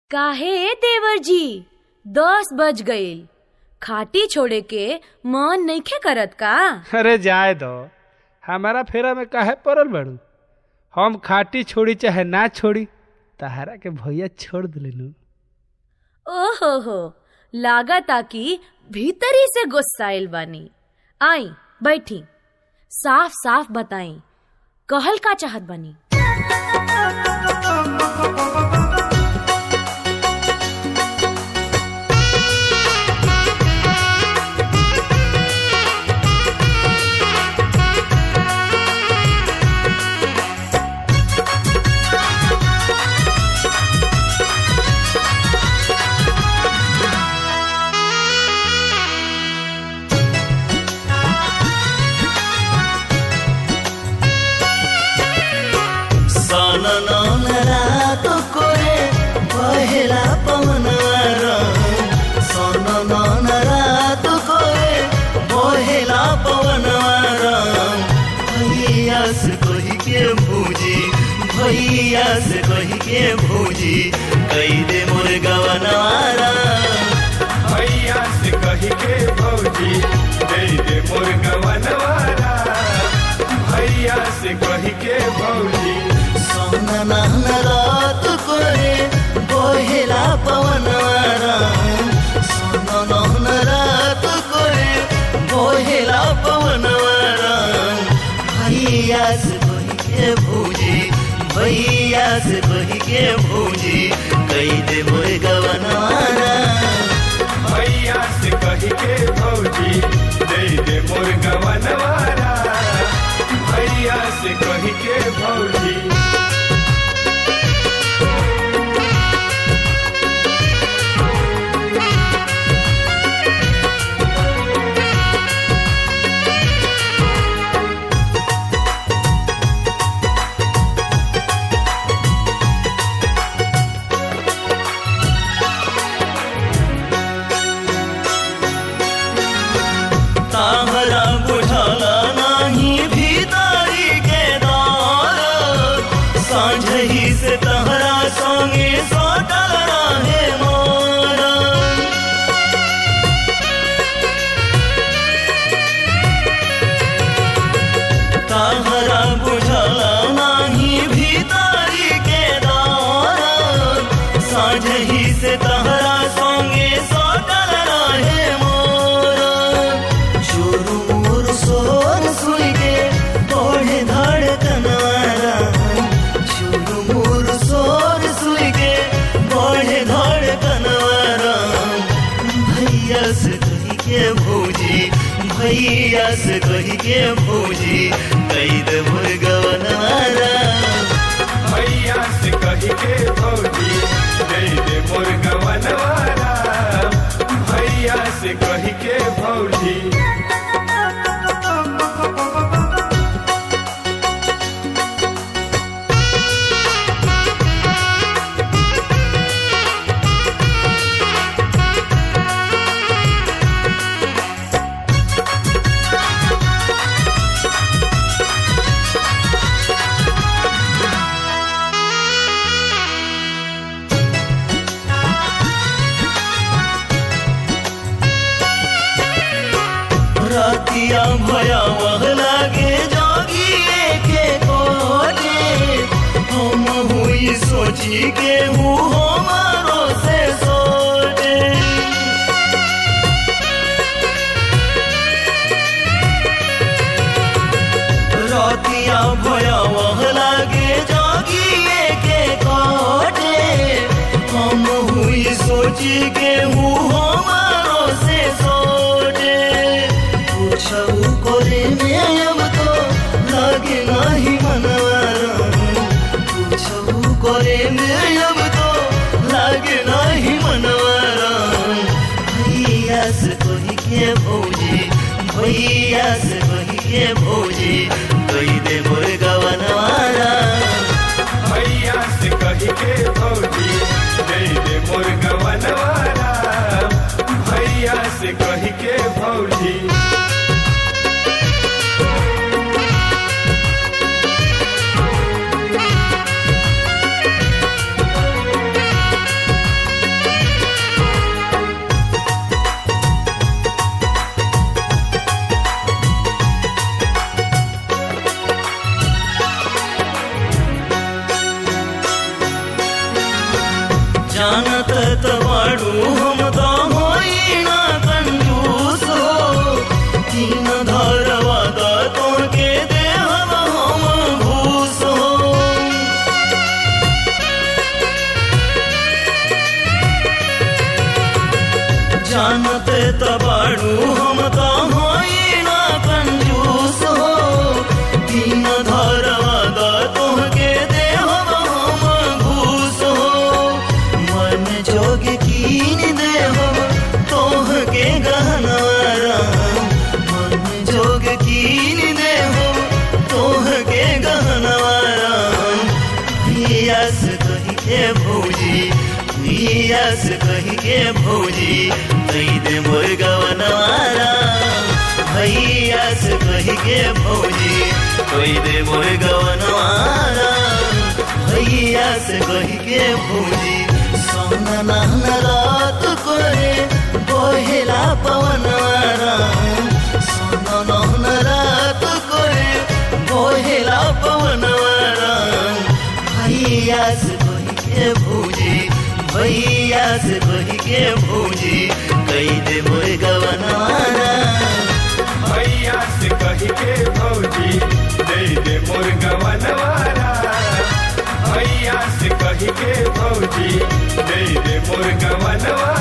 काहे देवर जी दस बज गईल खाटी छोड़े के मन नइखे करत का अरे जाए दो हमारा फेरा में काहे पड़ल बड़ू हम खाटी छोड़ी चाहे ना छोड़ी तहारा के भैया छोड़ दिलेनु ओहो हो लागता कि भीतरी से गुस्साइल बानी आई बैठी साफ साफ बताई कहल का चाहत बानी सननन रात कोरे पहेला पवनवर सननन रात कोरे पहेला पवनवर भैया से कही के भूजी भैया से कही के भूजी कही दे मोर गवनवारा भैया से कही के भौजी दे दे मोर गवनवारा भैया से कही के भौजी सननन रात कोरे पहेला पवनवर सननन रात कोरे पहेला पवनवर भैया से कही के भूजी भैया से कही के भूजी कही दे मोर गवनवारा भैया से कही के भौजी दे दे मोर गवनवारा भैया से कही के भौजी ताहरा बुझला नाही भीतरी के दार साँझही से तहरा संगे सटल रहे मोर ताहरा बुझला नाही भीतरी के दार साँझही से तहरा संगे सटल रहे मोर चुरुमुर सोर सुई के बढ़े धड़कनवारा चुरुमुर सोर सुई के बढ़े धड़कनवारा भैया से कही के भौजी भैया से कही के भौजी कही दे मुर्गवनवारा भैया से कही के भौजी दे दे मोर गवनवारा भैया से कही के भौजी रातिया भयावह लागे जागिए के कोटे हम हुई सोची के हूँ हमारो से सोटे रातिया भयावह लागे जागिए के कोटे हम हुई सोची के हूँ हमारो से सोटे पूछऊ करे में अब तो लागे नाही मनवारा पूछऊ करे में अब तो लागे नाही मनवारा भैया से कही के भौजी भैया से कही के भौजी कही दे मोर गवनवारा भैया से कही के भौजी दे दे मोर गवनवारा भैया से कही के भौजी जानत त बाड़ू हम तो होई ना कंजूस हो तीन धरवा दा तोहके देहब हम घूस हो जानते तबाड़ू हम तो होई ना कंजूस हो तीन धरवा दा तोहके देहब हम घूस हो मन जोग कीन देहब तोहके गहनवारा मन जोग कीन देहब तोहके गहनवारा पियास कही के भौजी पियास कही के भौजी कही दे मोर गवनवारा भैया से कही के भौजी कही दे मोर गवनवारा भैया से कही के भौजी सोना नहन रात करे बोहेला पवनवारा सोना नहन रात करे बोहेला पवनवारा भैया से कही के भौजी भैया से कही के भौजी कही दे मोर गवनवारा भैया से कही के भौजी दे दे मोर गवनवारा भैया से कही के भौजी दे दे मोर गवनवारा